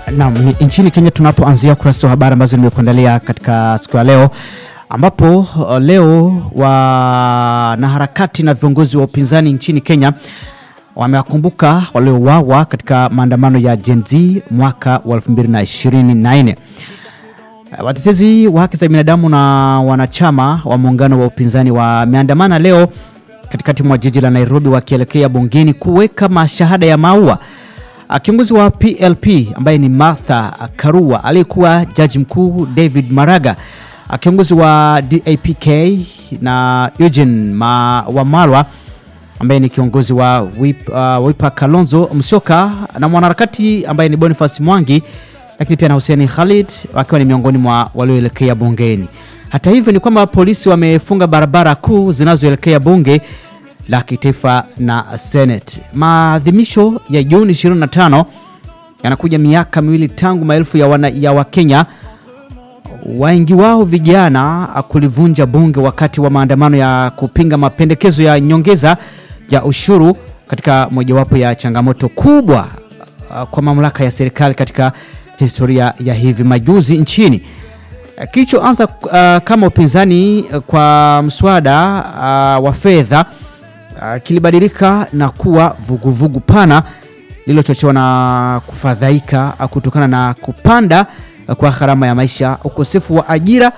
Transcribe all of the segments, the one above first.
Naam, ni nchini Kenya tunapoanzia kurasa wa habari ambazo nimekuandalia katika siku ya leo ambapo uh, leo wanaharakati na viongozi wa upinzani nchini Kenya wamewakumbuka waliouawa katika maandamano ya Gen Z mwaka wa 2024. Uh, Watetezi wa haki za binadamu na wanachama wa muungano wa upinzani wameandamana leo katikati mwa jiji la Nairobi wakielekea bungeni kuweka mashahada ya maua Kiongozi wa PLP ambaye ni Martha Karua, aliyekuwa jaji mkuu David Maraga, kiongozi wa DAPK na Eugene Ma Wamalwa ambaye ni kiongozi wa Wip, uh, Wiper Kalonzo Musyoka na mwanaharakati ambaye ni Boniface Mwangi, lakini pia na Hussein Khalid wakiwa ni miongoni mwa walioelekea bungeni. Hata hivyo ni kwamba polisi wamefunga barabara kuu zinazoelekea bunge la kitaifa na Senate. Maadhimisho ya Juni 25 yanakuja miaka miwili tangu maelfu ya, wana, ya Wakenya wengi wao vijana kulivunja bunge wakati wa maandamano ya kupinga mapendekezo ya nyongeza ya ushuru katika mojawapo ya changamoto kubwa uh, kwa mamlaka ya serikali katika historia ya hivi majuzi nchini. Kilichoanza uh, kama upinzani kwa mswada uh, wa fedha Uh, kilibadilika na kuwa vuguvugu vugu pana lililochochewa na kufadhaika uh, kutokana na kupanda uh, kwa gharama ya maisha, ukosefu wa ajira,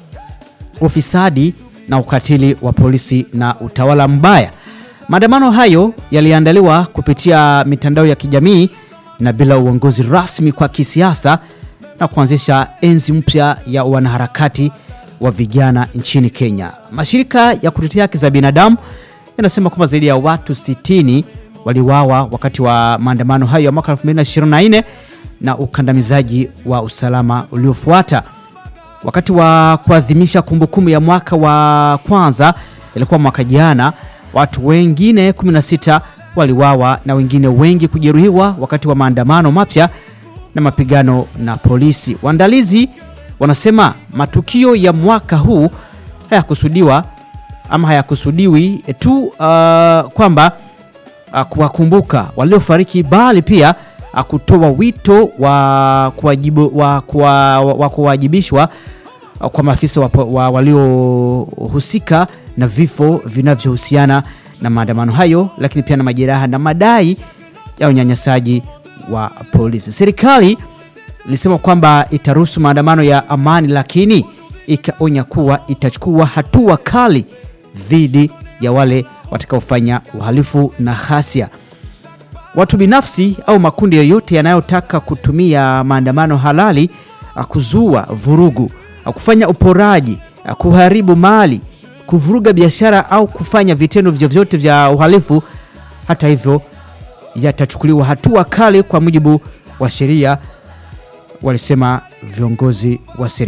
ufisadi na ukatili wa polisi na utawala mbaya. Maandamano hayo yaliandaliwa kupitia mitandao ya kijamii na bila uongozi rasmi kwa kisiasa na kuanzisha enzi mpya ya wanaharakati wa vijana nchini Kenya. Mashirika ya kutetea haki za binadamu yanasema kwamba zaidi ya watu 60 waliuawa wakati wa maandamano hayo ya mwaka 2024 na ukandamizaji wa usalama uliofuata. Wakati wa kuadhimisha kumbukumbu ya mwaka wa kwanza, ilikuwa mwaka jana, watu wengine 16 waliuawa na wengine wengi kujeruhiwa wakati wa maandamano mapya na mapigano na polisi. Waandalizi wanasema matukio ya mwaka huu hayakusudiwa ama hayakusudiwi tu uh, kwamba uh, kuwakumbuka waliofariki bali pia uh, kutoa wito wa kuwajibishwa uh, kwa maafisa wa, wa, waliohusika na vifo vinavyohusiana na maandamano hayo, lakini pia na majeraha na madai ya unyanyasaji wa polisi. Serikali ilisema kwamba itaruhusu maandamano ya amani, lakini ikaonya kuwa itachukua hatua kali dhidi ya wale watakaofanya uhalifu na ghasia. Watu binafsi au makundi yoyote yanayotaka kutumia maandamano halali kuzua vurugu, kufanya uporaji, kuharibu mali, kuvuruga biashara au kufanya vitendo vyovyote vya uhalifu, hata hivyo, yatachukuliwa hatua kali kwa mujibu wa sheria, walisema viongozi wa serikali.